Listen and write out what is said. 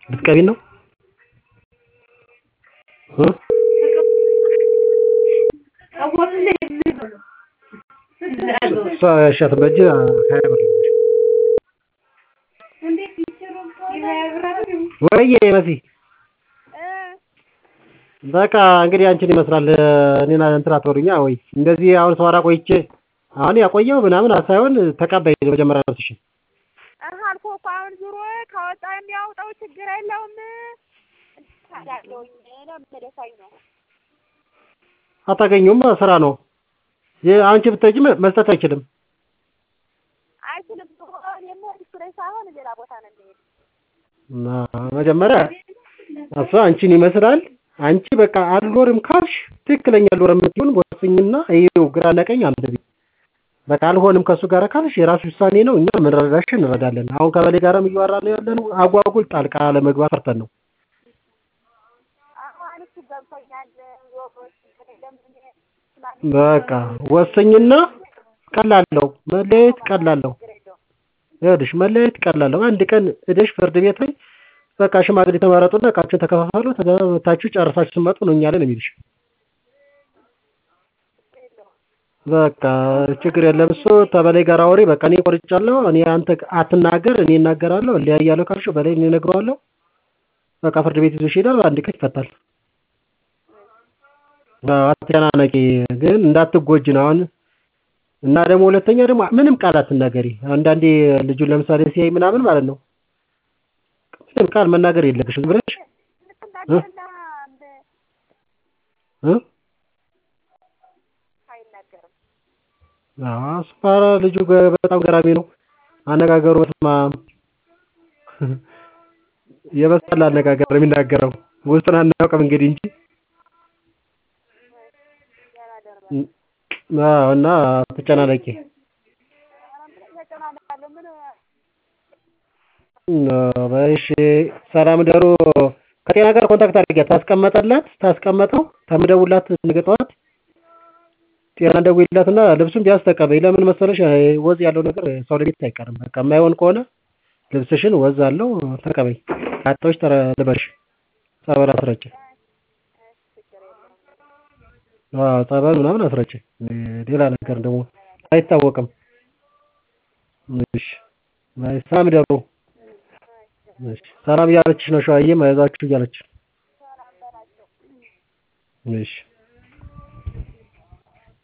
ልትቀቢን ነው? እ እሷ ያሻትን በእጅ ሀያ ብር ወይዬ መሲ በቃ እንግዲህ አንቺን ይመስላል እኔን እንትን አትበሉኛ ወይ እንደዚህ አሁን ሳወራ ቆይቼ አሁን ያቆየው ምናምን ሳይሆን ተቀበይ መጀመሪያ ነፍስሽን እህ አልፎ እኮ አሁን ዙሮ ካወጣ የሚያወጣው ችግር የለውም ታዳለውኝ ለመደፋኝ ነው አታገኙም ስራ ነው አንቺ ብትሄጂ መስጠት አይችልም አይችልም የምሄድ እሱ ላይ ሳይሆን ሌላ ቦታ ነው የሚሄድ መጀመሪያ እሷ አንቺን ይመስላል አንቺ በቃ አልኖርም ካልሽ ትክክለኛ አልኖርም የምትሆን ወስኝና ይኸው ግራና ቀኝ አንብቢ በቃ አልሆንም ከእሱ ጋር ካልሽ የራሱ ውሳኔ ነው እኛ ምንረዳሽ እንረዳለን አሁን ከበሌ ጋርም እያወራን ያለነው አጓጉል ጣልቃ ለመግባት ፈርተን ነው አሁን እሱ ገብቶኛል በቃ ወስኝና ቀላለው መለየት ቀላለው ይኸውልሽ መለየት ቀላለው አንድ ቀን ሄደሽ ፍርድ ቤት ላይ በቃ ሽማግሌ ተመረጡና እቃችሁን ተከፋፈሉ ተገታችሁ ጨርሳችሁ ስትመጡ ነው እኛ ላይ ነው የሚልሽ በቃ ችግር የለም እሱ ተበላይ ጋር አውሪ በቃ እኔ ቆርጫለሁ እኔ አንተ አትናገር እኔ እናገራለሁ እለያያለሁ ካልሽው በላይ እኔ እነግረዋለሁ በቃ ፍርድ ቤት ይዞሽ ይሄዳል አንድ ቀን ይፈታል አትጨናነቂ ግን እንዳትጎጂ ነው አሁን እና ደግሞ ሁለተኛ ደግሞ ምንም ቃል አትናገሪ አንዳንዴ ልጁን ለምሳሌ ሲያይ ምናምን ማለት ነው ምንም ቃል መናገር የለብሽም ብለሽ እ አስፋራ ልጁ በጣም ገራሚ ነው አነጋገሩ በስማ የበሰለ አነጋገር ነው የሚናገረው ውስጡን አናውቅም እንግዲህ እንጂ እና አትጨናነቂ እሺ ሰላም ደሩ ከጤና ጋር ኮንታክት አድርጊያት ታስቀመጠላት ታስቀመጠው ተምደውላት ነገ ጠዋት ጤና ደውይላትና ልብሱን ቢያንስ ተቀበይ ለምን መሰለሽ ወዝ ያለው ነገር ሰው ለቤት አይቀርም በቃ የማይሆን ከሆነ ልብስሽን ወዝ አለው ተቀበይ አጥቶሽ ልበሽ ጸበል አስረጭ ጸበል ምናምን አስረጭ ሌላ ነገር ደግሞ አይታወቅም እሺ ሰላም ደሩ ሰላም እያለችሽ ነው ሸዋዬም አይዟችሁ እያለች እሺ